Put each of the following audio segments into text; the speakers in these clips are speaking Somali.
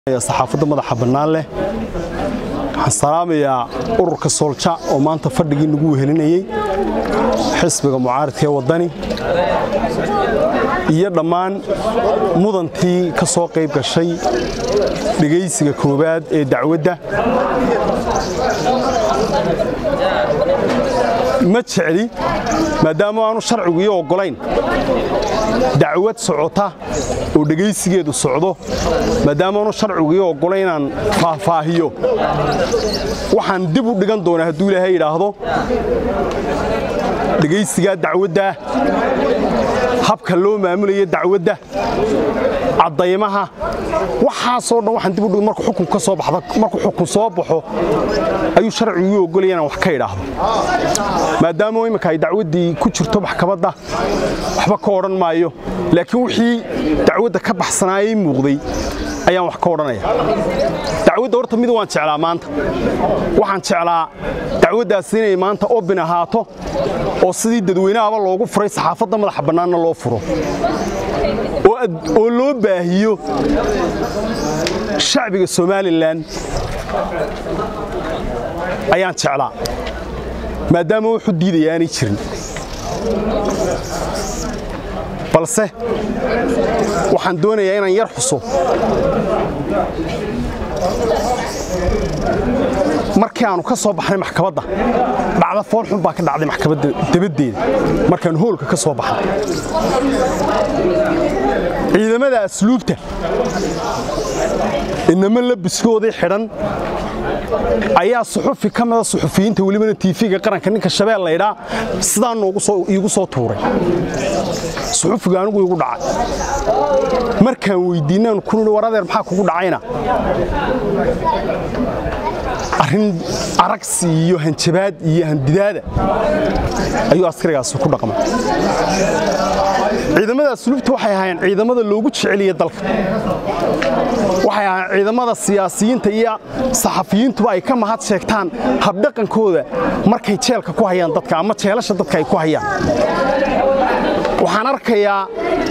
saxaafadda madaxa bannaan leh waxaan salaamayaa ururka soolja oo maanta fadhigii nagu wehelinayey xisbiga mucaaridka ee waddani iyo dhammaan mudantii ka soo qayb gashay dhegaysiga koowaad ee dacwadda ma jecli maadaama aanu sharcigu ii oggolayn dacwad socota oo dhegaysigeedu socdo maadaama aanu sharcigu ii oggolayn inaan faahfaahiyo waxaan dib u dhigan doonaa hadduu ilaahay yidhaahdo dhegaysigaa dacwaddaa habka loo maamulayo dacwadda caddaymaha waxaasoo dhan waxaan dib u dhig markuu xukun ka soo baxda markuu xukun soo baxo ayuu sharcigu ii oggolaya inaan wax ka idhaahdo maadaama imminka ay dacwaddii ku jirto maxkamadda waxba ka odhan maayo laakiin wixii dacwadda ka baxsanaayay muuqday ayaan wax ka odhanaya dacwadda horta mid waan jeclaa maanta waxaan jeclaa dacwaddaasi inay maanta obin ahaato oo sidii dadweynahaba loogu furay saxaafadda madaxa bannaanna loo furo oo loo baahiyo shacbiga somalilan ayaan jeclaa maadaama wuxuu diidaya aanay jirin balse waxaan doonayaa inaan yar xuso markii aanu ka soo baxnay maxkamadda dhacda foolxun baa ka dhacday maxkamadda dabaddeeda markaannu hoolka ka soo baxnay ciidamada asluubta inama labiskoodii xidhan ayaa suxufi ka mida suxufiyiinta welibana tiifiga qaranka ninka shabeel laydhaa sidaa iigu soo tuuray suxufiga anigu iigu dhacay markaan weyddiinaan kunui war adeer maxaa kugu dhacayna arrin aragsi iyo hanjabaad iyo handidaada ayuu askarigaasi ku dhaqmay ciidamada asluubta waxay ahaayeen ciidamada loogu jeceliya dalka waxay ahaayeen ciidamada siyaasiyiinta iyo saxafiyiintuba ay ka mahad sheegtaan habdhaqankooda markay jeelka ku hayaan dadka ama jeelasha dadka ay ku hayaan waxaan arkayaa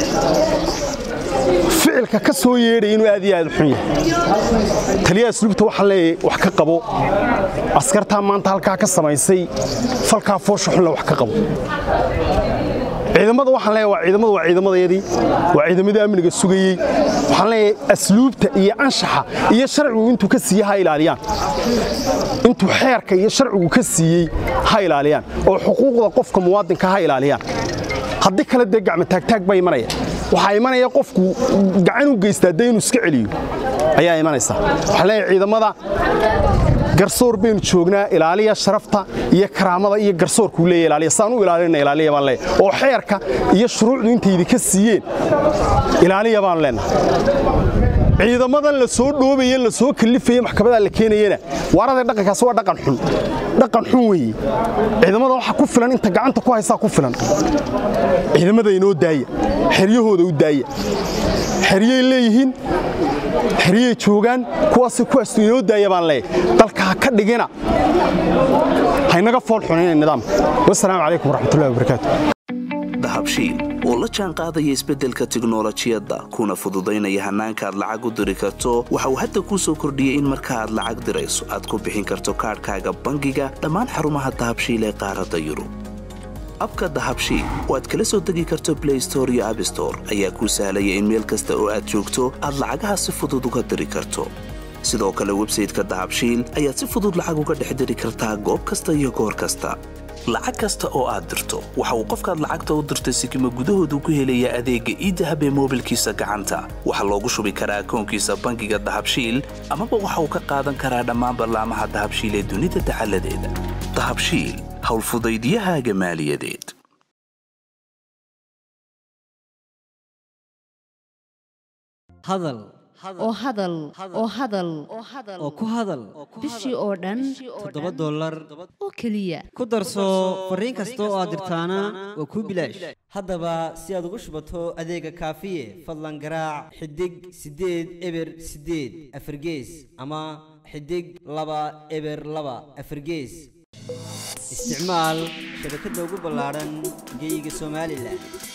ficilka ka soo yeedhaya inuu aad iyo aad u xun yahay taliyaha asluubta waxaan leeyahay wax ka qabo askartaa maanta halkaa ka samaysay falkaa foosha xunle wax ka qabo ciidamada waxaan leeyahay waa ciidamadu waa ciidamadayadii waa ciidamadii amniga sugayey waxaan leeyahay asluubta iyo anshaxa iyo sharcigu intuu ka siiyey ha ilaaliyaan intuu xeerka iyo sharcigu ka siiyey ha ilaaliyaan oo xuquuqda qofka muwaadinka ha ilaaliyaan haddii kale dee gacmo taagtaag baa imanaya waxaa imanaya qofku gacan u geystaa dee inuu iska celiyo ayaa imanaysa waxaan leeyahay ciidamada garsoor baynu joognaa ilaaliya sharafta iyo karaamada iyo garsoorkuu leeya ilaaliya saan u ilaalina ilaaliya baan leeyahay oo xeerka iyo shuruucdu intay idinka siiyeen ilaaliya baan leenahay ciidamadan la soo dhoobaye la soo kallifaya maxkamadaa la keenayana waarada dhaqankaasi waa dhaqan xun dhaqan xun weeye ciidamada waxa ku filan inta gacanta ku haysaa ku filan ciidamada inoo daaya xeryahooda u daaya xeryay leeyihiin xeryay joogaan kuwaasi kuwaastu inoo daaya baan leeyahay dalka ha ka dhigina haynaga fool xunayna nidaamka wasalaamu calaykum waraxmatullahi wabarakaatu dahabshiil oo la jaan qaadaya isbeddelka tiknolojiyadda kuna fududaynaya hannaanka aad lacag u diri karto waxa uu hadda kuu soo kordhiyey in marka aad lacag dirayso aad ku bixin karto kaadhkaaga bangiga dhammaan xarumaha dahabshiil ee qaaradda yurub abka dahabshiil oo aad kala soo degi karto blay store iyo abstore ayaa kuu sahlaya in meel kasta oo aad joogto aad lacagaha si fudud uga diri karto sidoo kale websayteka dahabshiil ayaad si fudud lacag uga dhex diri kartaa goob kasta iyo goor kasta lacag kasta oo aad dirto waxa uu qofkaad lacagta u dirtay sikima gudahoodu ku helayaa adeegga iidahab ee moobilkiisa gacanta waxaa loogu shubi karaa akoonkiisa bangiga dahabshiil amaba waxa uu ka qaadan karaa dhammaan ballaamaha dahabshiil ee dunida dacaladeeda dahabshiil howlfudaydyahaaga maaliyadeed hadal oo hadal oo hadal oo ku hadal bishii oo dhan toddoba dollar oo keliya ku darso fariin kasta oo aad dirtaana waa kuu bilaash haddaba si aad ugu shubato adeega kaafiye fadlan garaac xidig siddeed eber siddeed afargees ama xidig laba eber laba afargees isticmaal shabakadda ugu ballaadhan geyga somalilan